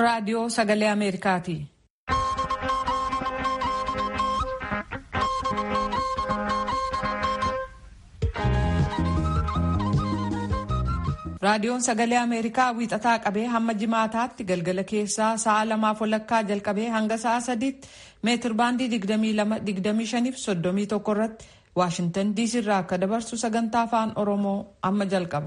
raadiyoo sagalee Ameerikaati. Raadiyoon sagalee Ameerikaa wiixataa qabee hamma jimaataatti galgala keessaa sa'a lamaaf walakkaa jalqabee hanga sa'a sadiitti meetir baandii 22-25 fi 31 irratti Waashintan diisii irraa akka dabarsu sagantaa afaan Oromoo amma jalqaba.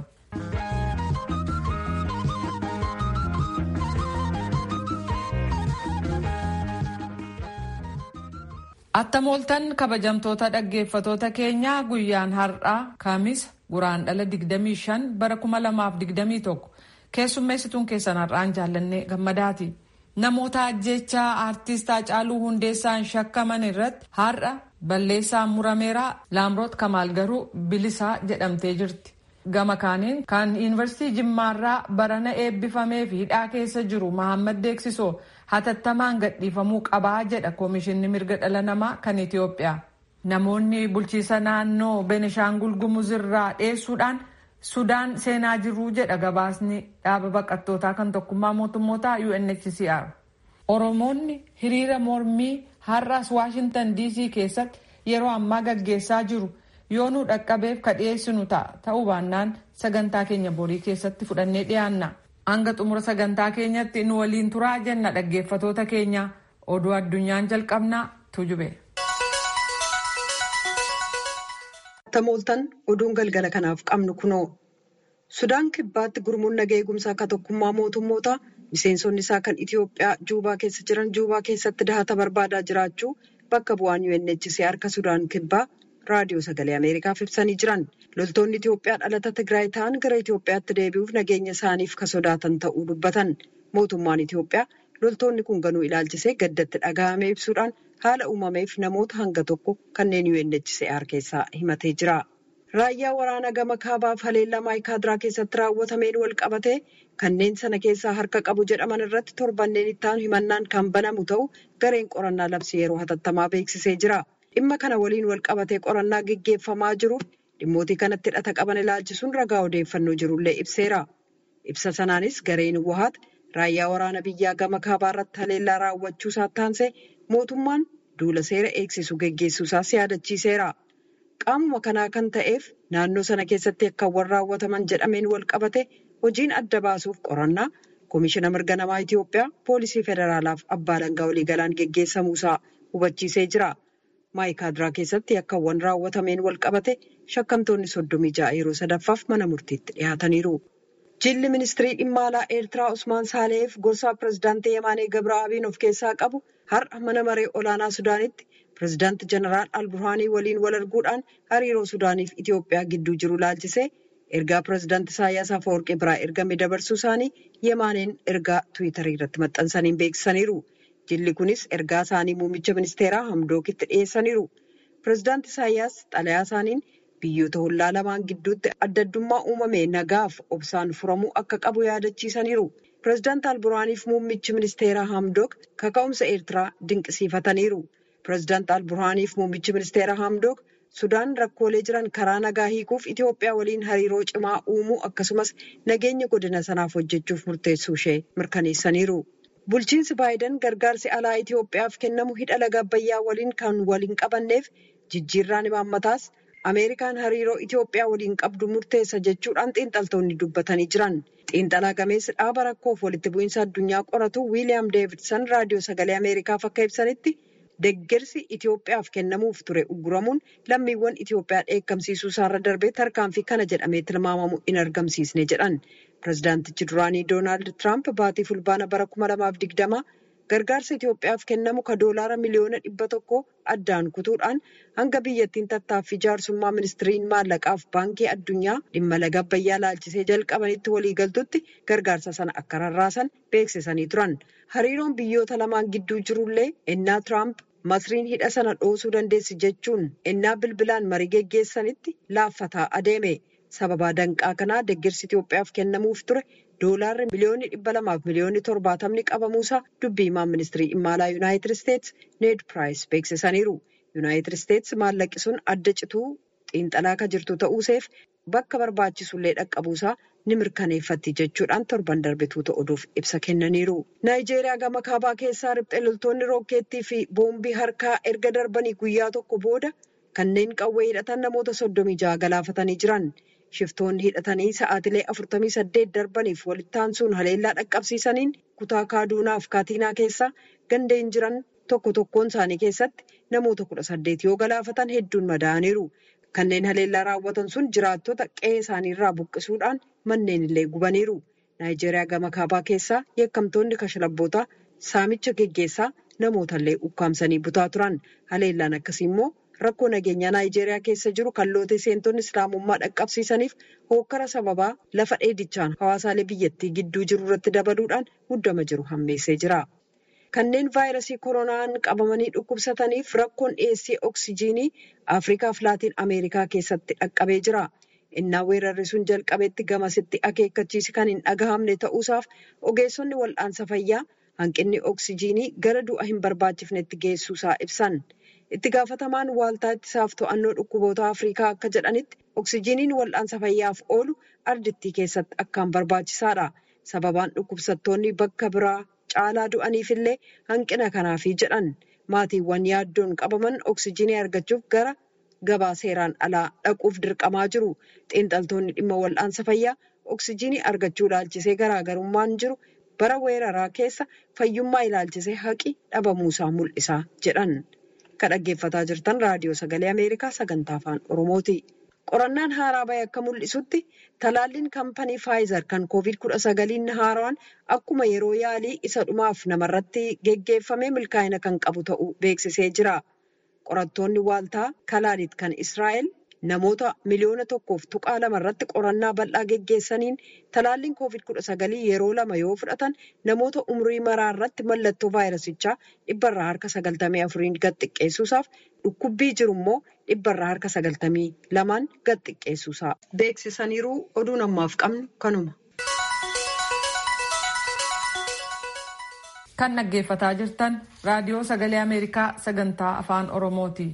Attam ooltan kabajamtoota dhaggeeffatoota keenyaa guyyaan har'aa Kaamisa guraandhala 25 bara 2021 keessummeessituun keessan har'aan jaallannee gammadaati. Namoota ajjechaa aartist Haacaaluu Hundeessaan shakkaman irratti har'a balleessaan murameera Laamroot Kamaal garuu bilisaa jedhamtee jirti. Gama kaaniin kan yuunivarsiitii Jimmaarraa barana eebbifamee fi hidhaa keessa jiru Mahammad Deeksisoo hatattamaan gadhiifamuu qabaa jedha Koomishinni Mirga Dhala Namaa kan Itoophiyaa. Namoonni bulchiisa naannoo Benishaangul Gumuz irraa dheessuudhaan Sudaan seenaa jiruu jedha gabaasni dhaaba baqattootaa kan tokkummaa mootummootaa UNHCR. Oromoonni hiriira mormii har'as Waashintan DC keessatti yeroo ammaa gaggeessaa jiru yoo nu dhaqqabeef ka dhiyeessinu ta'a ta'uu baannaan sagantaa keenya borii keessatti fudhannee dhiyaanna. Hanga xumura sagantaa keenyatti nu waliin turaa jenna dhaggeeffatoota keenya oduu addunyaan jalqabnaa tujube. Tamooltan oduun galgala kanaaf qabnu kunoo. Sudaan kibbaatti gurmuun nagaa eegumsaa akka tokkummaa mootummoota miseensonni isaa kan Itoophiyaa Juubaa keessa jiran Juubaa keessatti dahata barbaadaa jiraachuu bakka bu'aan UNHCR harka Sudaan kibbaa raadiyoo sagalee Ameerikaaf ibsanii jiran. Loltoonni Itoophiyaa dhalata Tigraay ta'an gara Itoophiyaatti deebi'uuf nageenya isaaniif ka sodaatan ta'uu dubbatan. Mootummaan Itoophiyaa loltoonni kun ganuu ilaalchisee gaddatti dhaga'amee ibsuudhaan haala uumameef namoota hanga tokko kanneen UNHCR keessaa himatee jira. Raayyaa waraanaa gama kaabaaf haleellaa maayikaadiraa keessatti raawwatameen wal qabatee kanneen sana keessaa harka qabu jedhaman irratti torbanneen ittaanu himannaan kan banamu ta'uu gareen qorannaa labsii yeroo hatattamaa beeksisee jira. Dhimma kana waliin wal qabatee qorannaa gaggeeffamaa jiruuf dhimmootii kanatti hidhata qaban ilaalchisuun ragaa odeeffannoo jirullee ibseera. Ibsa sanaanis gareen Wahaat raayyaa waraana biyyaa gama kaabaa irratti haleellaa raawwachuu isaatti aansee mootummaan duula seera eegsisu geggeessuusaas yaadachiiseera. Qaamuma kanaa kan ta'eef naannoo sana keessatti yakkaawwan raawwataman jedhameen wal qabate hojiin adda baasuuf qorannaa Koomishina Mirga Namaa Itoophiyaa Poolisii Federaalaaf Abbaa Alangaa Waliigalaan geggeessamuusaa hubachiisee jira. Maayikaadiraa keessatti yakkaawwan raawwatameen wal qabate shakkamtoonni soddomii ja'a yeroo sadaffaaf mana murtiitti dhiyaataniiru. Jilli ministirii dhimma alaa Eertiraa Usmaan Saaleef gorsaa pireezidaantii Yemaanee Gabra'aabiin of keessaa qabu har'a mana maree olaanaa Sudaanitti pireezidaantii Jeneraal Alburhaanii waliin wal arguudhaan hariiroo Sudaaniif Itoophiyaa gidduu jiru laalchisee ergaa pireezidaantii Isaayyaas Afeworqii biraa ergame dabarsuu isaanii Yemaaneen ergaa Tiwiitarii irratti maxxansaniin beeksisaniiru. Jilli kunis ergaa isaanii muummicha ministeeraa Hamdookitti dhiyeessaniiru. Pireezidaantii Isaayyaas xalayaa isaaniin biyyoota hollaa lamaan gidduutti adda addummaa uumame nagaaf obsaan furamuu akka qabu yaadachiisaniiru. Pireezidaantii Alburhaaniif muummichi ministeeraa Hamdook kaka'umsa Eertiraa dinqisiifataniiru. Pireezidaantii Alburhaaniif muummichi ministeeraa Hamdook Sudaan rakkoolee jiran karaa nagaa hiikuuf Itoophiyaa waliin hariiroo cimaa uumuu akkasumas nageenya godina sanaaf hojjechuuf murteessuu ishee mirkaneessaniiru. Bulchiinsi Baayiden gargaarsi alaa Itoophiyaaf kennamu hidha laga Abbayyaa waliin kan waliin qabanneef jijjiirraan imaammataas Ameerikaan hariiroo Itoophiyaa waliin qabdu murteessa jechuudhaan xiinxaltoonni dubbatanii jiran. Xiinxalaa gameessi dhaaba rakkoof walitti bu'iinsa addunyaa qoratu Wiiliyaam Deevidsan raadiyoo sagalee Ameerikaaf akka ibsanitti deeggarsi Itoophiyaaf kennamuuf ture ugguramuun lammiiwwan Itoophiyaa dheekkamsiisuu isaarra darbee tarkaanfii kana jedhamee tilmaamamu hin argamsiisne jedhan. Pireezidaantichi duraanii Doonaald Tiraamp baatii fulbaana bara kuma lamaaf digdama gargaarsa Itoophiyaaf kennamu ka doolaara miliyoona dhibba tokko addaan kutuudhaan hanga biyyattiin tattaaffii jaarsummaa ministiriin maallaqaaf baankii addunyaa dhimma laga Abbayyaa laalchisee jalqabanitti waliigaltutti gargaarsa sana akka rarraasan beeksisanii turan. Hariiroon biyyoota lamaan gidduu jirullee ennaa Tiraamp masriin hidha sana dhoosuu dandeessi jechuun ennaa bilbilaan marii geggeessanitti laaffataa adeeme. Sababa danqaa kanaa deeggarsi Itoophiyaaf kennamuuf ture doolaarri miliyoonni dhibba lamaaf miliyoonni torbaatamni qabamuusaa dubbii himaan ministirii dhimma alaa Yuunaayitid Isteets Need Piraayis beeksisaniiru. Yuunaayitid Isteets maallaqi sun adda cituu xiinxalaa kan jirtu ta'uuseef bakka barbaachisullee dhaqqabuusaa ni mirkaneeffatti jechuudhaan torban darbe tuuta oduuf ibsa kennaniiru. Naayijeeriyaa gama kaabaa keessaa riphxee loltoonni rookeettii fi boombii harkaa erga darbanii guyyaa tokko booda kanneen qawwee hidhatan namoota soddomii jaha galaafatanii jiran. Shiftoonni hidhatanii sa'aatilee afurtamii saddeet darbaniif walitti aansuun haleellaa dhaqqabsiisaniin kutaa kaaduunaaf kaatiinaa keessaa gandeen jiran tokko tokkoon isaanii keessatti namoota kudha saddeet yoo galaafatan hedduun madaa'aniiru. Kanneen haleellaa raawwatan sun jiraattota qe'ee isaaniirraa buqqisuudhaan manneen illee gubaniiru. Naayijeeriyaa gama kaabaa keessaa yakkamtoonni kashlabbootaa saamicha geggeessaa namootallee ukkaamsanii butaa turan. Haleellaan akkasii immoo rakkoo nageenyaa Naayijeeriyaa keessa jiru kallootee seentonni islaamummaa dhaqqabsiisaniif hookkara sababaa lafa dheedichaan hawaasaalee biyyattii gidduu jiru irratti dabaluudhaan muddama jiru hammeessee jira. Kanneen vaayirasii koronaan qabamanii dhukkubsataniif rakkoon dhiyeessii oksijiinii Afriikaaf Laatiin Ameerikaa keessatti dhaqqabee jira. Innaa weerarri sun jalqabeetti gamasitti akeekkachiisi kan hin dhagahamne ta'uusaaf ogeessonni wal'aansa fayyaa hanqinni oksijiinii gara du'a hin barbaachifnetti geessuusaa ibsan. Itti gaafatamaan waaltaa ittisaaf to'annoo dhukkuboota Afriikaa akka jedhanitti oksijiiniin wal'aansa fayyaaf oolu ardittii keessatti akkaan barbaachisaadha. Sababaan dhukkubsattoonni bakka biraa caalaa du'aniifillee hanqina kanaafi jedhan maatiiwwan yaaddoon qabaman oksijiinii argachuuf gara gabaa seeraan alaa dhaquuf dirqamaa jiru. Xiinxaltoonni dhimma wal'aansa fayyaa oksijiinii argachuu ilaalchisee garaagarummaan jiru bara weeraraa keessa fayyummaa ilaalchisee haqi dhabamuusaa mul'isa jedhan. Kan dhaggeeffataa jirtan raadiyoo sagalee Ameerikaa sagantaa afaan Oromooti. Qorannaan haaraa bahe akka mul'isutti talaalliin kaampanii Faayizer kan koovid kudha sagaliin haaraan akkuma yeroo yaalii isa dhumaaf namarratti geggeeffamee milkaa'ina kan qabu ta'uu beeksisee jira. Qorattoonni waaltaa Kalaalit kan Israa'el namoota miliyoona tokkoof tuqaa lama irratti qorannaa bal'aa geggeessaniin talaalliin koovid kudha sagalii yeroo lama yoo fudhatan namoota umrii maraa irratti mallattoo vaayirasichaa dhibbarraa harka sagaltamii afuriin gad xiqqeessuusaaf dhukkubbii jiru immoo dhibbarraa harka sagaltamii lamaan gad xiqqeessuusaa beeksisaniiru oduun ammaaf qabnu kanuma. Kan dhaggeeffataa jirtan raadiyoo sagalee Ameerikaa sagantaa afaan Oromooti.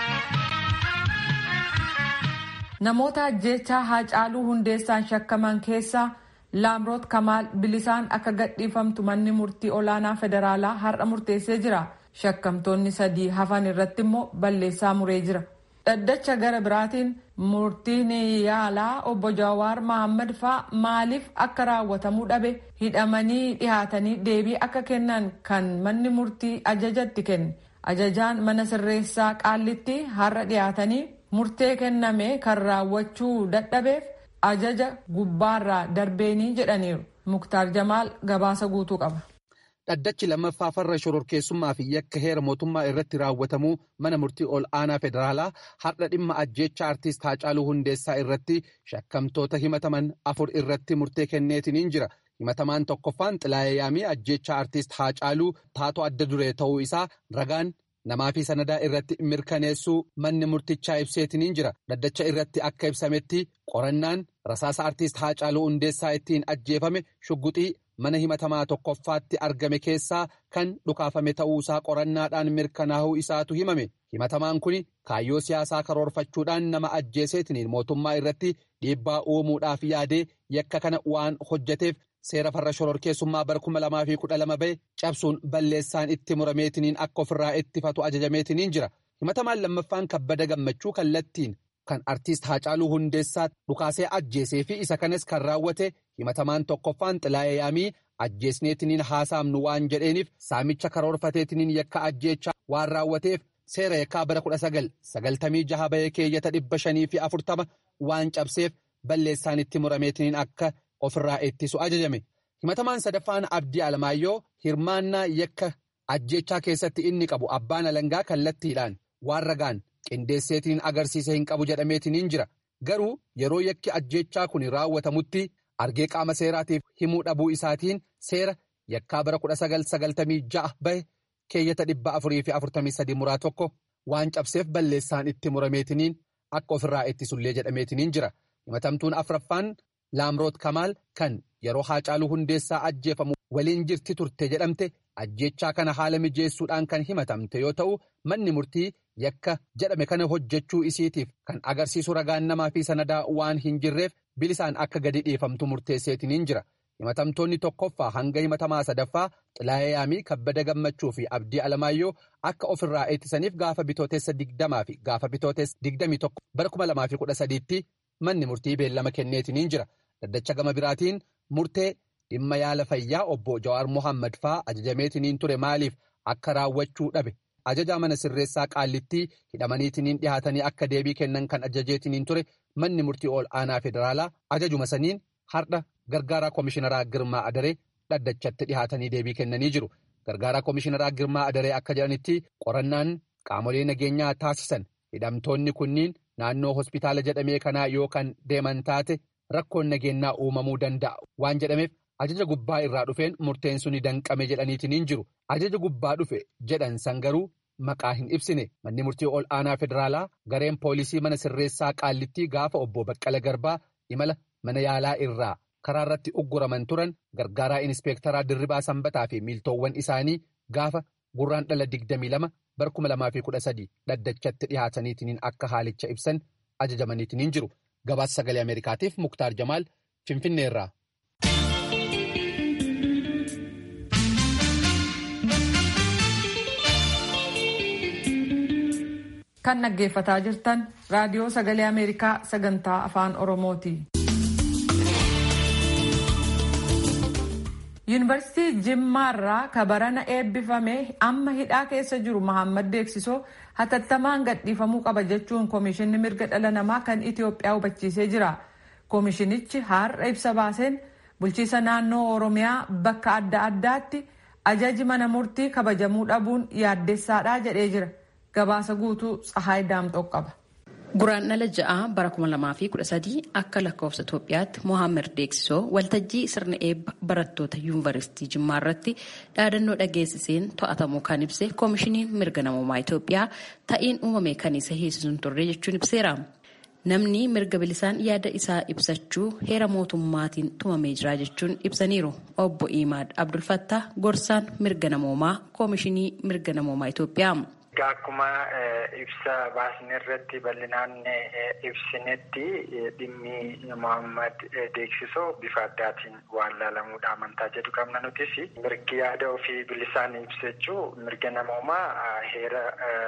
Namoota ajjeechaa Haacaaluu Hundeessaan shakkaman keessaa Laamroot Kamaal bilisaan akka gadhiifamtu manni murtii olaanaa federaalaa har'a murteessee jira. Shakkamtoonni sadii hafan irratti immoo balleessaa muree jira. Dhaddacha gara biraatiin murtiin yaalaa obbo Jawaar Mohaammed faa maaliif akka raawwatamuu dhabe hidhamanii dhihaatanii deebii akka kennan kan manni murtii ajajatti kenne. Ajajaan mana sirreessaa qaallitti har'a dhihaatanii murtee kenname kan raawwachuu dadhabeef ajaja gubbaarraa darbeenii jedhaniiru. Muktaar Jamaal gabaasa guutuu qaba. Dhaddachi lammaffaa farra shororkeessummaa fi yakka heera mootummaa irratti raawwatamuu mana murtii ol aanaa federaalaa har'a dhimma ajjeecha artiist Haacaaluu Hundeessaa irratti shakkamtoota himataman afur irratti murtee kenneetiniin jira. Himatamaan tokkoffaan Xilaayee Yaamii ajjeecha artiist Haacaaluu taatoo adda duree ta'uu isaa ragaan namaa fi sanadaa irratti mirkaneessuu manni murtichaa ibseetiniin jira. Dhaddacha irratti akka ibsametti qorannaan rasaasa artiist Haacaaluu Hundeessaa ittiin ajjeefame shugguxii mana himatamaa tokkoffaatti argame keessaa kan dhukaafame ta'uusaa qorannaadhaan mirkanaa'uu isaatu himame. Himatamaan kun kaayyoo siyaasaa karoorfachuudhaan nama ajjeeseetiniin mootummaa irratti dhiibbaa uumuudhaaf yaadee yakka kana waan hojjeteef seera farra shororkeessummaa bara kuma lamaa fi kudha lama bahe cabsuun balleessaan itti murameetiniin akka ofirraa ittifatu ajajameetiniin jira. Himatamaan lammaffaan kabbada gammachuu kallattiin kan artiist Haacaaluu Hundeessaa dhukaasee ajjeesee fi isa kanas kan raawwate himatamaan tokkoffaan Xilaayee Yaamii ajjeesneetiniin haasaamnu waan jedheeniif saamicha karoorfateetiniin yakka ajjeechaa waan raawwateef seera yakkaa bara kudha sagal sagaltamii jaha bahee keeyyata dhibba shanii fi afurtama waan cabseef balleessaan itti murameetiniin akka ofirraa ittisu ajajame. Himatamaan sadaffaan Abdii Alamaayyoo hirmaannaa yakka ajjeechaa keessatti inni qabu abbaan alangaa kallattiidhaan waan ragaan qindeesseetiin agarsiisa hin qabu jedhameetiniin jira. Garuu yeroo yakki ajjeechaa kun raawwatamutti argee qaama seeraatiif himuu dhabuu isaatiin seera yakkaa bara kudha sagal sagaltamii ja'a bahe keeyyata dhibba afurii fi afurtamii sadii muraa tokko waan cabseef balleessaan itti murameetiniin akka ofirraa ittisullee jedhameetiniin jira. Himatamtuun afraffaan Laamroot Kamaal kan yeroo Haacaaluu Hundeessaa ajjeefamu waliin jirti turte jedhamte ajjechaa kana haala mijeessuudhaan kan himatamte yoo ta'u manni murtii yakka jedhame kana hojjechuu isiitiif kan agarsiisu ragaan namaa fi sanadaa waan hin jirreef bilisaan akka gadi dhiifamtu murteesseetiniin jira. himatamtoonni tokkoffaa hanga himatamaa sadaffaa xilaayaamii kabbada gammachuu fi abdii alamaayyoo akka ofirraa ittisaniif gaafa bitootessa digdamaa fi gaafa bitootessa digdamii tokko bara kuma lamaa fi kudha sadiitti manni murtii beellama kenneetiniin jira daddacha gama biraatiin murtee dhimma yaala fayyaa obbo Jawaar Mohaammed faa ajajameetiniin ture maaliif akka raawwachuu dhabe ajajaa mana sirreessaa qaallittii hidhamaniitiniin dhihaatanii akka deebii kennan kan ajajeetiniin ture manni murtii ol aanaa federaalaa ajajuma saniin hardha. Gargaaraa Komishineraa Girmaa Adaree dhaddachatti dhihaatanii deebii kennanii jiru. Gargaaraa Komishineraa Girmaa Adaree akka jedhanitti qorannaan qaamolee nageenyaa taasisan hidhamtoonni kunniin naannoo hospitaala jedhamee kanaa yoo kan deeman taate rakkoon nageenyaa uumamuu danda'a waan jedhameef ajaja gubbaa irraa dhufeen murteen suni danqame jedhaniitiin jiru. Ajaja gubbaa dhufe jedhan san garuu maqaa hin ibsine manni murtii ol aanaa federaalaa gareen poolisii mana sirreessaa qaallittii gaafa obbo Baqqala Garbaa imala mana yaalaa irraa. karaa irratti ugguraman turan gargaaraa inispeektaraa dirribaa sanbataa fi miiltoowwan isaanii gaafa gurraan dhala 22 bara 2013 dhaddachatti dhihaataniitiin akka haalicha ibsan ajajamaniitiin jiru gabaasa sagalee ameerikaatiif muktaar jamaal finfinneerraa. kan dhaggeeffataa jirtan raadiyoo sagalee ameerikaa sagantaa afaan oromooti. yuunivarsiitii jimmaarraa kabarana eebbifame amma hidhaa keessa jiru mahammad beeksisoo hatattamaan gadhiifamuu qaba jechuun koomishinni mirga dhala namaa kan itiyoophiyaa hubachiisee jira koomishinichi har'a ibsa baaseen bulchiisa naannoo oromiyaa bakka adda addaatti ajaji mana murtii kabajamuu dhabuun yaaddessaadha jedhee jira gabaasa guutuu tsahaay daamxoo qaba. Guraan dhala ja'a bara 2013 akka lakkoofsa Itoophiyaatti Mohaammed Deeksisoo waltajjii sirna eebba barattoota yuunivarsiitii Jimmaa irratti dhaadannoo dhageessiseen to'atamuu kan ibse koomishiniin mirga namummaa Itoophiyaa ta'iin uumame kan isa hiisisuun turre jechuun ibseera. Namni mirga bilisaan yaada isaa ibsachuu heera mootummaatiin tumamee jira jechuun ibsaniiru. Obbo Imaad Abdulfattah gorsaan mirga namummaa koomishinii mirga namummaa Itoophiyaa. Akkuma ibsa baasne irratti bal'inaan ibsinetti dhimmi Mohaammed Deeksisoo bifa addaatiin waan laalamuudha amantaa jedhu qabna nutis mirgi yaada ofii bilisaan ibsachuu mirga namoomaa heera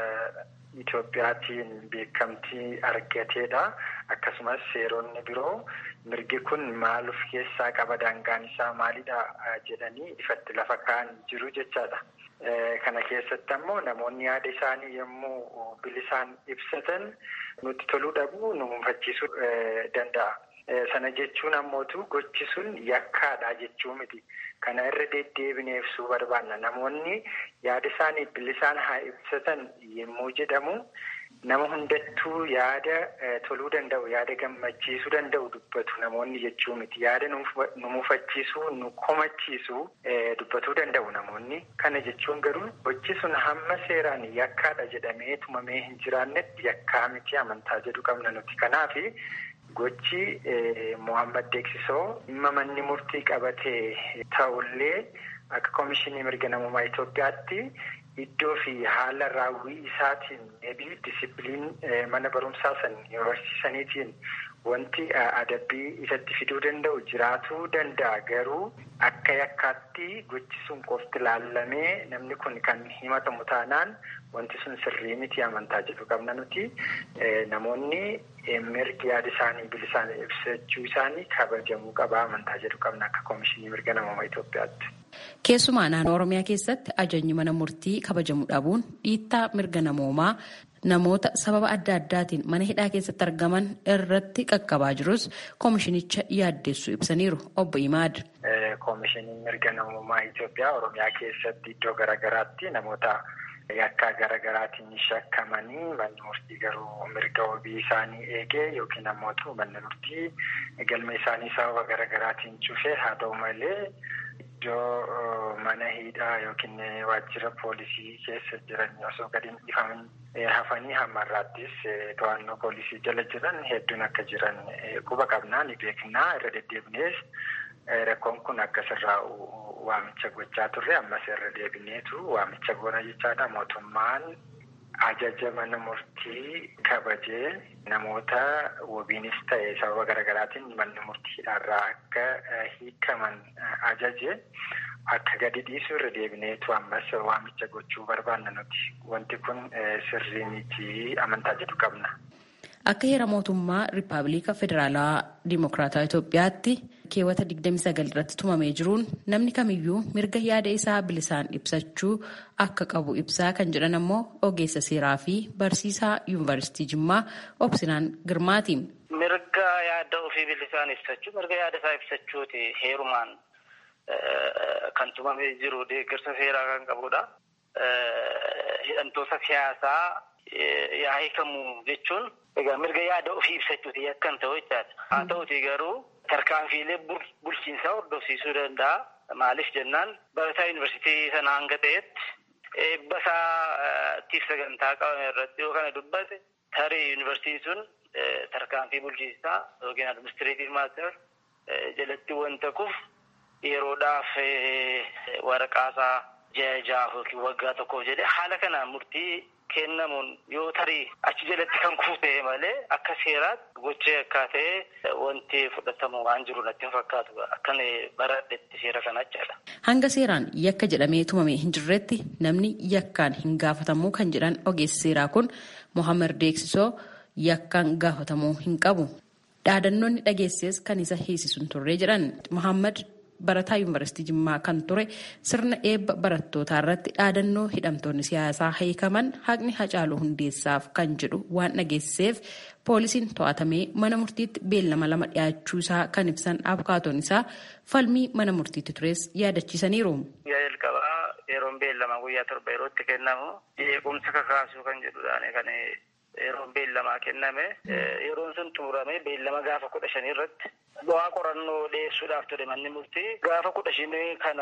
Itoophiyaatiin beekamtii argateedha. Akkasumas seeronni biroo mirgi kun maal of keessaa qaba daangaan isaa maalidha jedhanii ifatti lafa kaa'an jiru jechaadha. Kana keessatti ammoo namoonni yaada isaanii yommuu bilisaan ibsatan nutti toluu dhabuu nu mufachiisuu danda'a. Sana jechuun ammootu gochi sun yakkaadha jechuu miti. Kana irra deddeebinee ibsuu barbaanna. Namoonni yaada isaanii bilisaan haa ibsatan yommuu jedhamu nama hundattuu yaada toluu danda'u, yaada gammachiisuu danda'u dubbatu namoonni jechuu miti. Yaada nu mufachiisuu, nu komachiisuu dubbatuu danda'u namoonni. Kana jechuun garuu gochi sun hamma seeraan yakkaadha jedhamee tumamee hin jiraannetti yakkaa miti amantaa jedhu qabna nuti. Kanaafi gochi Mohaammed Deeksisoo dhimma manni murtii qabatee ta'ullee akka koomishinii mirga namummaa Itoophiyaatti iddoo fi haala raawwii isaatiin eebii disipiliin mana barumsaa san yuunivarsiisaniitiin wanti adabbii isatti fiduu danda'u jiraatuu danda'a garuu akka yakkaatti gochi sun qofti laallamee namni kun kan himatamu taanaan wanti sun sirrii miti amantaa jedhu qabna nuti namoonni mirgi yaada isaanii bilisaan ibsachuu isaanii kabajamuu qaba amantaa jedhu qabna akka koomishinii mirga namummaa Itoophiyaatti. Keessumaa naannoo Oromiyaa keessatti ajajni mana murtii kabajamuu dhabuun dhiittaa mirga namoomaa namoota sababa adda addaatiin mana hidhaa keessatti argaman irratti qaqqabaa jirus koomishinicha yaaddeessu ibsaniiru obbo Imaad. Koomishiniin mirga namummaa Itoophiyaa Oromiyaa keessatti iddoo garaagaraatti namoota yakkaa garaagaraatiin shakkamanii manni murtii garuu mirga wabii isaanii eegee yookiin ammoo manni murtii galma isaanii sababa garaagaraatiin cufee haa ta'u malee. Iddoo mana hidhaa yookiin waajjira poolisii keessa jiran osoo gadi hin dhifamin hafanii hammarraattis to'annoo poolisii jala jiran hedduun akka jiran quba qabnaa ni beeknaa irra deddeebinees rakkoon kun akka sirraa'u waamicha gochaa turre ammas irra deebineetu waamicha goona jechaadha mootummaan ajaja mana murtii kabajee namoota wabiinis ta'e sababa garaagaraatiin manni murtiidhaarraa akka hiikaman ajaje akka gadi dhiisu irra deebineetu ammas waamicha gochuu barbaanna nuti wanti kun sirrii miti amantaa jedhu qabna. Akka heera mootummaa Rippaabilika Federaalawaa Dimokiraataa Itoophiyaatti keewwata 29 irratti tumamee jiruun namni kamiyyuu mirga yaada isaa bilisaan ibsachuu akka qabu ibsaa kan jedhan ammoo ogeessa seeraa fi barsiisaa yuunivarsiitii Jimmaa Obsinaan Girmaati. Mirga yaada ofii bilisaan ibsachuu mirga yaada isaa ibsachuuti heerumaan kan tumamee jiru deeggarsa seeraa kan qabudha. Hidhamtoota siyaasaa yaa hiikamu jechuun egaa mirga yaada ofii ibsachuuti yakkan ta'u jechaadha. Haa ta'uti garuu tarkaanfiilee bulchiinsaa hordofsiisuu danda'a. Maaliif jennaan barataa yuunivarsiitii sana hanga ta'etti eebba isaatiif sagantaa qabame irratti yoo kana dubbate tarii yuunivarsiitiin sun tarkaanfii bulchiinsaa yookiin administreetiv maater jalatti wanta kufu yeroodhaaf waraqaasaa ji'a jahaaf yookiin waggaa tokkoof jedhee haala kanaan murtii kennamuun yoo tarii achi jalatti kan kufe malee akka seeraatti gochee akka ta'e wanti fudhatamu waan jiru natti hin fakkaatu akkan baradhetti seera kana jechaadha. Hanga seeraan yakka jedhamee tumamee hin jirretti namni yakkaan hin gaafatamuu kan jedhan ogeessi seeraa kun Mohaammed Deeksisoo yakkaan gaafatamuu hin qabu. Dhaadannoonni dhageesses kan isa hiisisu hin turre jedhan Mohaammed barataa yuunivarsiitii Jimmaa kan ture sirna eebba barattootaa irratti dhaadannoo hidhamtoonni siyaasaa hiikaman haqni Hacaaluu Hundeessaaf kan jedhu waan dhageessiseef poolisiin to'atamee mana murtiitti beellama lama dhiyaachuu isaa kan ibsan abukaatoon isaa falmii mana murtiitti tures yaadachiisaniiru. Guyyaa jalqabaa yeroon beellama guyyaa torba yerootti kennamu jeequmsa kakaasuu kan jedhudhaan kan yeroon beellamaa kenname yeroon sun xumurame beellama gaafa kudha shanii irratti bu'aa qorannoo dhiyeessuudhaaf ture manni murtii gaafa kudha shanii kana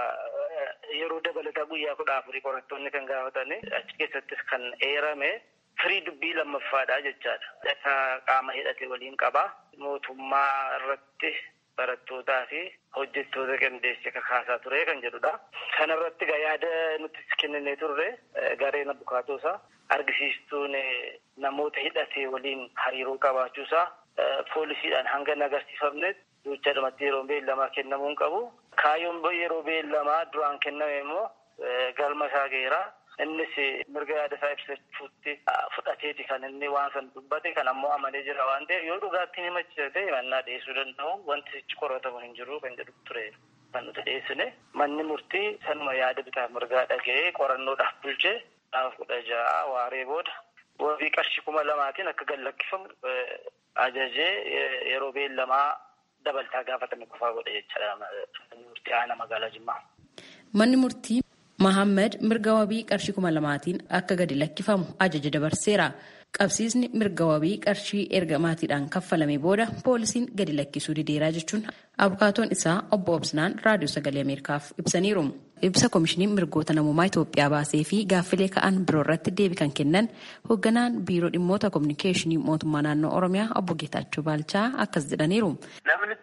yeroo dabalataa guyyaa kudha afurii qorattoonni kan gaafatani achi keessattis kan eerame firii dubbii lammaffaadha jechaadha. Akka qaama hidhate waliin qaba. Mootummaa irratti barattootaa fi hojjettoota qindeessee kakaasaa ture kan jedhudha. Kana irratti yaada nuti kenninee turre gareen abukaatoosaa argisiistuun namoota hidhate waliin hariiroo qabaachuusaa poolisiidhaan hanga hin agarsiifamnetti duuchaadhumatti yeroo beellamaa kennamuu hin qabu. Kaayyoon yeroo beellamaa duraan kenname immoo galma isaa geeraa. Innis mirga yaada isaa ibsachuutti fudhateeti kan inni waan san dubbate kan ammoo amanee jira waan ta'eef yoo dhugaatti himachiisa ta'e mannaa dhiyeessuu danda'u wanti sichi qoratamu hin jiru kan jedhu ture kan nuti dhiyeessine manni murtii sanuma yaada bitaa mirgaa dhaga'ee qorannoodhaaf bulchee gaafa kudha ja'a waaree booda wabii qarshii kuma lamaatiin akka gallakkifamu ajajee yeroo beellamaa dabaltaa gaafatame qofaa godhe jechaadha manni murtii aanaa magaalaa Jimmaa. Manni murtii Mahammed mirga wabii qarshii kuma lamaatiin akka gadi lakkifamu ajaja dabarseera. Qabsiisni mirga wabii qarshii erga maatiidhaan kaffalame booda poolisiin gadi lakkisuu dideeraa jechuun abukaatoon isaa obbo Obsinaan raadiyoo sagalee Ameerikaaf ibsaniiru. Ibsa koomishiniin mirgoota namummaa Itoophiyaa baasee fi gaaffilee ka'an biroo irratti deebii kan kennan hoogganaan biiroo dhimmoota kominikeeshinii mootummaa naannoo Oromiyaa obbo Geetaachoo Baalchaa akkas jedhaniiru. Namni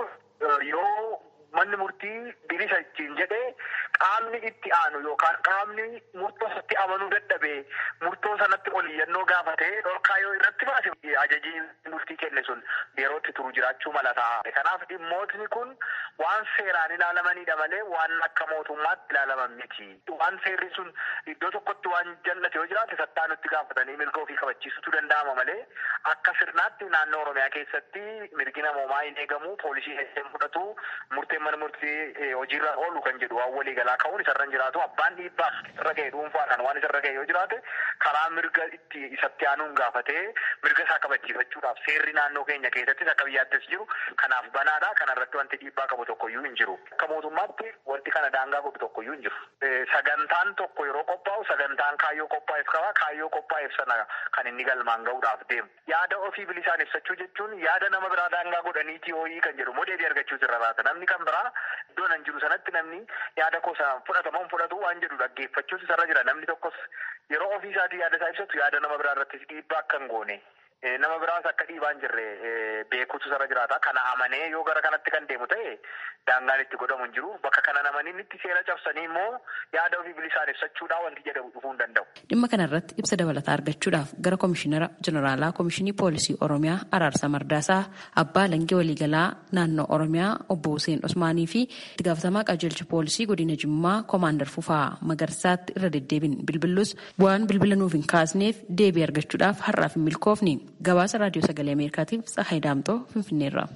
yoo manni murtii bilisa ittiin jedhee qaamni itti aanu yookaan qaamni murtoo sanatti amanuu dadhabee murtoo sanatti oliyyannoo gaafatee dhorkaa yoo irratti baase ajajii murtii kenne sun yerootti turu jiraachuu mala ta'a. Kanaaf dhimmootni kun waan seeraan ilaalamanidha malee waan akka mootummaatti ilaalaman miti. Waan seerri sun iddoo tokkotti waan jallate yoo jiraate sattaa nutti gaafatanii mirga ofii kabachiisutu danda'ama malee akka sirnaatti naannoo Oromiyaa keessatti mirgi namoomaa hin eegamu poolisii heddeen fudhatu murteen mana murtii hojiirra oolu kan jedhu waan walii galaa ka'uun isarra hin jiraatu abbaan dhiibbaa irra ga'e dhuunfaadhaan waan isarra ga'e yoo jiraate karaa mirga itti isatti aanuun gaafatee mirga isaa kabachiifachuudhaaf seerri naannoo keenya keessattis akka biyyaattis jiru kanaaf banaadha kanarratti wanti dhiibbaa qabu tokkoyyuu hin jiru akka mootummaatti wanti kana daangaa godhu tokkoyyuu hin jiru sagantaan tokko yeroo qophaa'u sagantaan kaayyoo qophaa'eef qaba kaayyoo qophaa'eef sana kan inni galmaan ga'uudhaaf deemu yaada ofii bilisaan ibsachuu jechuun yaada nama biraa daangaa godhaniitii hooyii kan jedhu modeebii argachuu irra raata namni kan biraa iddoo nan jiru sanatti namni yaada kosa fudhatamuun fudhatu waan jedhu dhaggeeffachuus isarra jira namni tokkos yeroo ofii isaatii yaada isaa ibsatu yaada nama biraa irrattis dhiibbaa akka hin goone nama biraas akka dhiibaa hin jirre beekuutu sarara jiraata. Kana amanee yoo gara kanatti kan deemu ta'e daangaan itti godhamu hin jiru. Bakka kana namaniin itti seera cabsanii immoo yaada ofii bilisaan ibsachuudhaan wanti jedhamu dhufuu hin danda'u. Dhimma kanarratti ibsa dabalataa argachuudhaaf gara Komishinara Jeneraalaa Komishinii Poolisii Oromiyaa Araarsa Mardaasaa Abbaa Langee Waliigalaa naannoo Oromiyaa Obbo Hussein Usmaanii fi itti gaafatamaa qajeelcha poolisii godina Jimmaa Koomaandar Fufaa Magarsaatti irra deddeebiin bilbilus waan bilbila nuuf hin kaasneef deebii argachuudhaaf har'aaf hin milkoofne gabaasa raadiyoo sagalee ameerikaatiif Tsahaay Daamtoo Finfinneerra.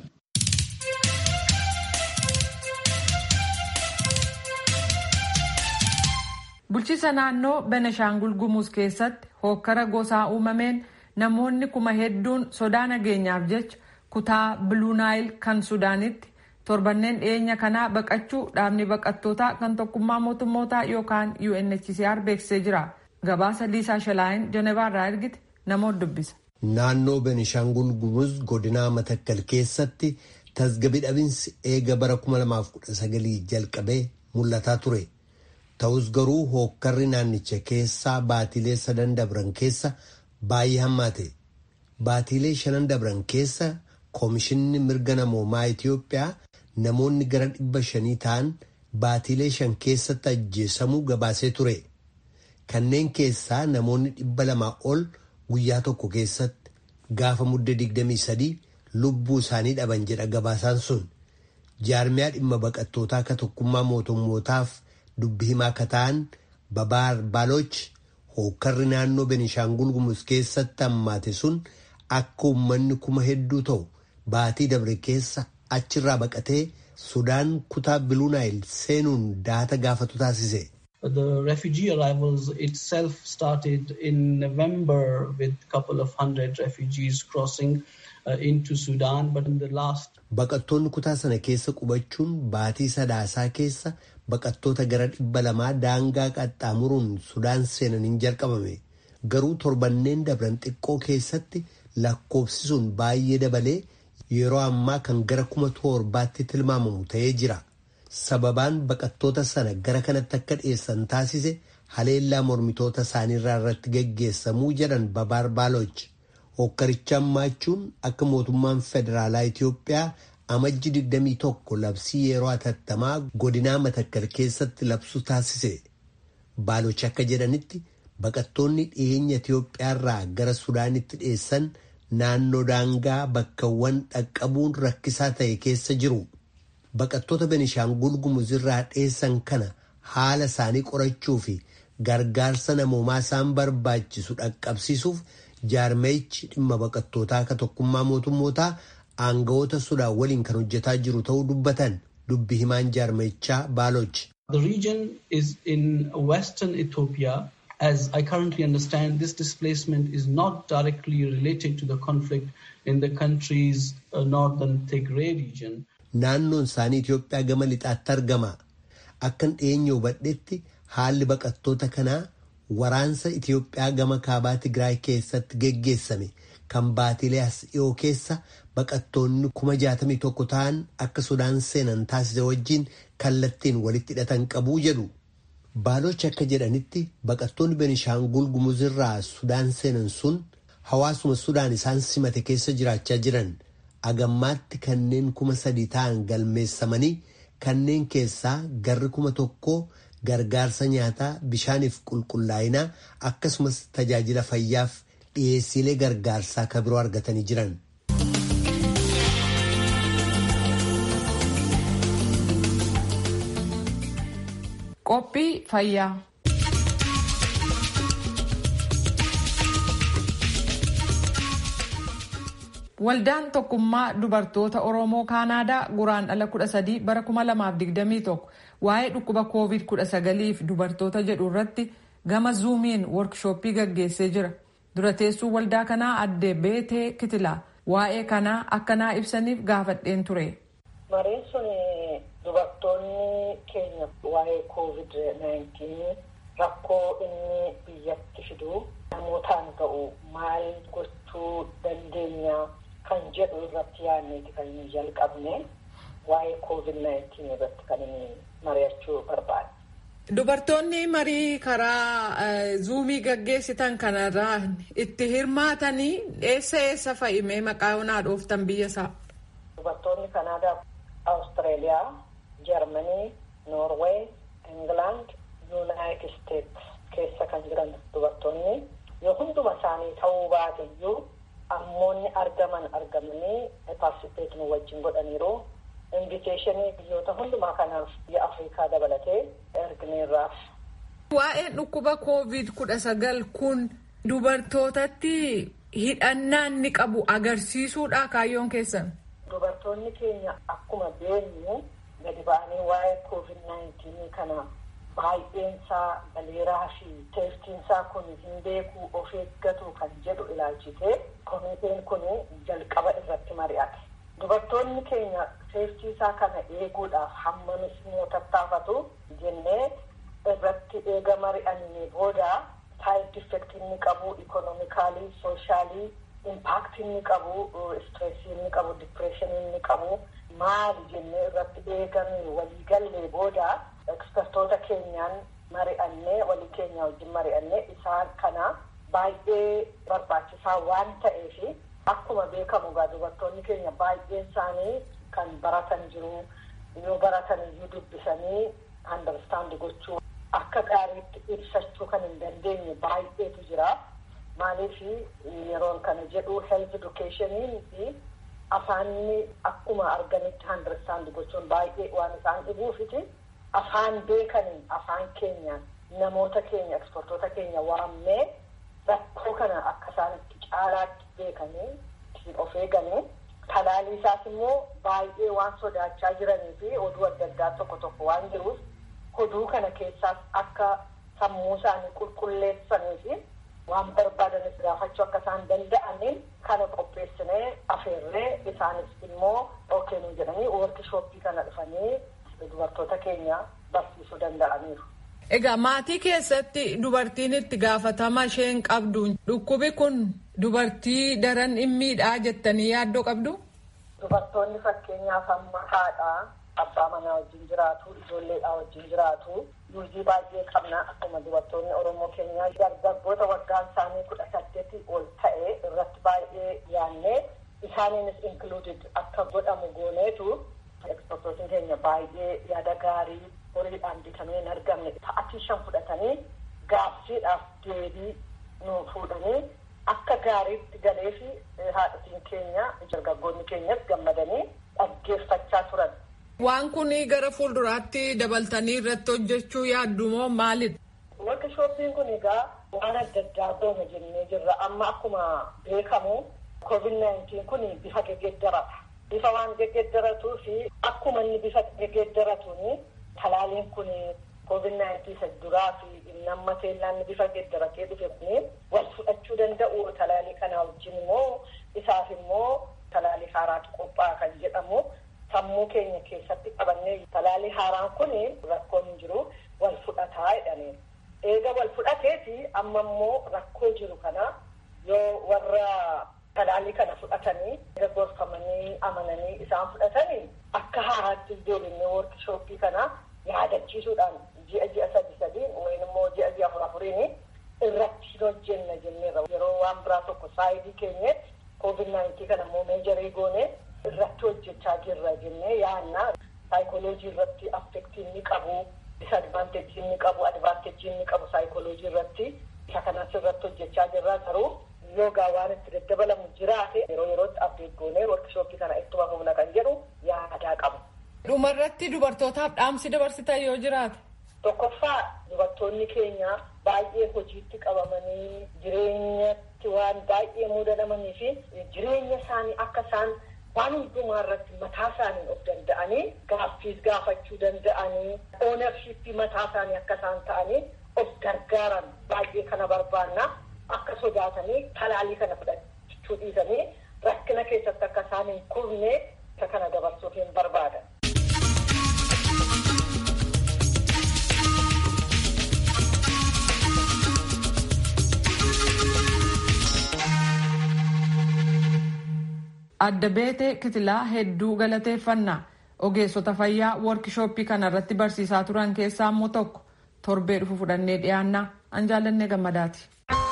Bulchiisa naannoo Beneshaangul Gumuz keessatti hookkara gosaa uumameen namoonni kuma hedduun sodaa nageenyaaf jecha kutaa Biluunaayil kan Sudaanitti torbanneen dhiyeenya kanaa baqachuu dhaabni baqattootaa kan tokkummaa mootummootaa yookaan UNHCR beeksisee jira. Gabaasa Liisaa Shalaayin Jenevaarraa ergite namoota dubbisa. Naannoo Benishaangul Gumuz godinaa Matakkal keessatti tasgabbii dhabinsi eega bara 2019 jalqabee mul'ataa ture. Ta'us garuu hookkarri naannicha keessaa baatilee sadan dabran keessa baay'ee hammaate. Baatilee shanan dabran keessa Koomishinni mirga namoomaa Itiyoophiyaa namoonni gara dhibba shanii ta'an baatilee shan keessatti ajjeesamuu gabaasee ture. Kanneen keessaa namoonni dhibba lamaa ol guyyaa tokko keessatti gaafa mudda 23 lubbuu isaanii dhaban jedha gabaasaan sun. Jaarmiyaa dhimma baqattootaa akka tokkummaa mootummootaaf dubbi himaa akka ta'an Babaar Baaloch hookkarri naannoo Benishaangul Gumuz keessatti hammaate sun akka uummanni kuma hedduu ta'u. Baatii dabre keessa achirraa baqatee Sudaan kutaa Biluunaayil seenuun daata gaafatu taasise. The refugee arrivals itself started in November with a couple of hundred refugees crossing uh, into Sudan, but in the last Baqattoonni kutaa sana keessa qubachuun baatii sadaasaa keessa baqattoota gara dhibba lamaa daangaa qaxxaamuruun Sudaan seenaniin jalqabame. Garuu torbanneen dabran xiqqoo keessatti lakkoofsi sun baay'ee dabalee yeroo ammaa kan gara kuma torbaatti tilmaamamu ta'ee jira. Sababaan baqattoota sana gara kanatti akka dhiyeessan taasise haleellaa mormitoota isaaniirraa irratti geggeessamuu jedhan babaar baaloch. Hokkaricha hammaachuun akka mootummaan federaalaa Itiyoophiyaa amajji 21 labsii yeroo atattamaa godinaa matakkal keessatti labsu taasise. Baaloch akka jedhanitti baqattoonni dhiyeenya Itiyoophiyaarraa gara Sudaanitti dhiyeessan naannoo daangaa bakkawwan dhaqqabuun rakkisaa ta'e keessa jiru. Baqattoota Benishaangul Gumuzirraa dhiyeessan kana haala isaanii qorachuu fi gargaarsa namoomaa isaan barbaachisu dhaqqabsiisuuf jaarmeechi dhimma baqattootaa akka tokkummaa mootummootaa aangawoota Sudaan waliin kan hojjetaa jiru ta'uu dubbatan dubbi himaan jaarmeechaa Baaloch. The region is in western Ethiopia. As I currently understand, this displacement is not directly related to the conflict in the country's uh, northern Tigray region. Naannoon isaanii Itoophiyaa gama lixaatti argama. Akkan dhiyeenya hubadhetti haalli baqattoota kanaa waraansa Itoophiyaa gama kaabaa Tigraay keessatti geggeessame kan baatilee as dhiyoo keessa baqattoonni kuma jaatamii tokko ta'an akka Sudaan seenan taasise wajjin kallattiin walitti hidhatan qabuu jedhu. Baalochi akka jedhanitti baqattoonni Benishaangul Gumuzirraa Sudaan seenan sun hawaasuma Sudaan isaan simate keessa jiraachaa jiran. agammaatti kanneen kuma sadii ta'an galmeessamanii kanneen keessaa garri kuma tokko gargaarsa nyaataa bishaaniif qulqullaa'inaa akkasumas tajaajila fayyaaf dhiyeessiilee gargaarsaa kan biroo argatanii jiran. Qophii fayyaa. Waldaan tokkummaa dubartoota Oromoo Kaanaadaa guraandhala 13 bara 2021 waa'ee dhukkuba COVID-19 fi dubartoota jedhu irratti gama zuumiin workshooppii gaggeessee jira. Dura teessuu waldaa kanaa addee Beetee Kitilaa waa'ee kanaa akkanaa ibsaniif gaafadheen ture. Mariin sun dubartoonni keenya waa'ee COVID-19 rakkoo inni biyyatti fidu namootaan ga'u maal gochuu dandeenya kan jedhu irratti yaadneeti kan inni jalqabne waa'ee COVID-19 irratti kan inni mari'achuu barbaade. Dubartoonni marii karaa zuumii gaggeessitan kanarraa itti hirmaatanii eessa eessa fa'imee maqaa onaa dhooftan biyya isaa? Dubartoonni Kanaadaa, Awustiraaliyaa, Jarmanii, Noorweey, Ingilaand, Yuunaayitid Isteets keessa kan jiran dubartoonni yoo hunduma isaanii ta'uu baate iyyuu ammoonni argaman argamanii paartisipeet nu wajjin godhaniiru. Inviteeshinii biyyoota hundumaa kanaaf biyya Afrikaa dabalatee ergineerraaf. Waa'een dhukkuba koovid kudha sagal kun dubartootatti hidhannaan ni qabu agarsiisuudha kaayyoon keessan. Dubartoonni keenya akkuma beeknu gadi ba'anii waa'ee koovid naayintiinii kana baay'eensaa galeeraa fi seeftiinsaa kun hin beekuu of eeggatu kan jedhu ilaalchitee komiteen kun jalqaba irratti mari'ate. Dubartoonni keenya seeftiisaa kana eeguudhaaf hammamis immoo tattaafatu jennee irratti eega mari'annee booda saayid effektii inni qabu ikonomikaalii soshaalii impaaktii inni qabu istireesii inni qabu dipireeshinii inni qabu maali jennee irratti eegamee waliigallee booda ekspertoota keenyaan mari'annee walii keenya wajjin mari'annee isaan kana baay'ee barbaachisaa waan ta'eef akkuma beekamu egaa dubartoonni keenya baay'een isaanii kan baratan jiru yoo baratan iyyuu dubbisanii andarstaandi gochuu akka gaariitti ibsachuu kan hin dandeenye baay'eetu jira. Maaliif yeroon kana jedhu health educationii fi afaanni akkuma arganitti andarstaandi gochuun baay'ee waan isaan dhibuufiti. Afaan beekaniin afaan keenyaan namoota keenya ekspertoota keenya waammee rakkoo kana akka isaan itti caalaatti beekanii ittiin of eeganii talaalii isaas immoo baay'ee waan sodaachaa jiranii fi oduu adda addaa tokko tokko waan jiruuf oduu kana keessaas akka sammuu isaanii qulqulleessanii fi waan barbaadanis gaafachuu akka isaan danda'aniin kana qopheessinee afeerree isaanis immoo ookeenuu jedhanii woorkishooppii kana dhufanii dubartoota keenya barsiisuu danda'aniiru. Egaa maatii keessatti dubartiin itti gaafatama isheen qabdu dhukkubi kun dubartii daran dhimmiidhaa jettanii yaaddoo qabdu? Dubartoonni fakkeenyaaf amma haadhaa abbaa manaa wajjin jiraatu ijoolleedhaa wajjin jiraatu yuuzii baay'ee qabna akkuma dubartoonni oromoo keenyaa dargaggoota waggaan isaanii kudha saddeetii ol ta'e irratti baay'ee yaannee isaaniinis inkluuded akka godhamu gooneetu ekspertootiin keenya baay'ee yaada gaarii horiidhaan bitamee hin argamne ta'atii shan fudhatanii gaaffiidhaaf deebii nu fuudhanii akka gaariitti galee fi haadhotiin keenya dargaggoonni keenyas gammadanii dhaggeeffachaa turan. Waan kun gara fuulduraatti dabaltanii irratti hojjechuu yaaddu moo maalidha? Workshoppiin kun egaa waan adda addaa goona jennee jirra. Amma akkuma beekamu COVID-19 kun bifa geggeeddarata. Bifa waan geggeeddaratuu fi akkuma inni bifa geggeeddaratuun talaaliin kun COVID-19 isa duraa fi namma teellaan bifa geggeeddaratee dhufe kun wal fudhachuu danda'u talaalii kana wajjin immoo isaaf immoo talaalii haaraatu qophaa'a kan jedhamu. sammuu keenya keessatti qabannee talaalii haaraan kun rakkoon hin jiru wal fudhataa jedhanii eega wal fudhateeti amma immoo rakkoo jiru kana yoo warra talaalii kana fudhatanii gorfamanii amananii isaan fudhatanii akka haaraatti deebinee workshooppii kana yaadachiisuudhaan ji'a ji'a sadi sadiin wayin immoo ji'a ji'a afur afuriin irratti hojjenna jenneerra yeroo waan biraa tokko saayidii keenyetti koovid naayintii kana immoo meejarii goone irratti hojjechaa jirra jennee yaanna saayikooloojii irratti affektii inni qabu disadvaanteejii inni qabu advaanteejii inni qabu saayikooloojii irratti isa kanas irratti hojjechaa jirra garuu yoogaa waan itti daddabalamu jiraate yeroo yerootti abdeet goonee workshooppii kana ittuma humna kan jedhu yaadaa qabu. Dhumarratti dubartootaaf dhaamsi dabarsitan yoo jiraate. Tokkoffaa dubartoonni keenya baay'ee hojiitti qabamanii jireenyatti waan baay'ee mudatamanii fi jireenya isaanii akka isaan waan hundumaa irratti mataa isaanii of danda'anii gaaffiis gaafachuu danda'anii oonarshiippii mataa isaanii akka isaan ta'anii of gargaaran baay'ee kana barbaanna akka sodaatanii talaalii kana fudhachuu dhiisanii rakkina keessatti akka isaan hin kufne isa kana dabarsuuf hin barbaadan. adda beetee kitilaa hedduu galateeffannaa ogeessota fayyaa workishooppii kana irratti barsiisaa turan keessaa immoo tokko torbee dhufu fudhannee dhiyaanna an jaallannee gammadaati.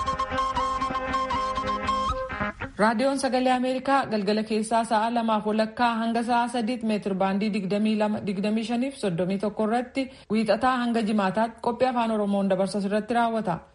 raadiyoon sagalee ameerikaa galgala keessaa sa'a lamaaf walakkaa hanga sa'a sadiitti meetir baandii digdamii lama digdamii shaniif soddomii tokko irratti wiixataa hanga jimaataatti qophii afaan oromoon dabarsu irratti raawwata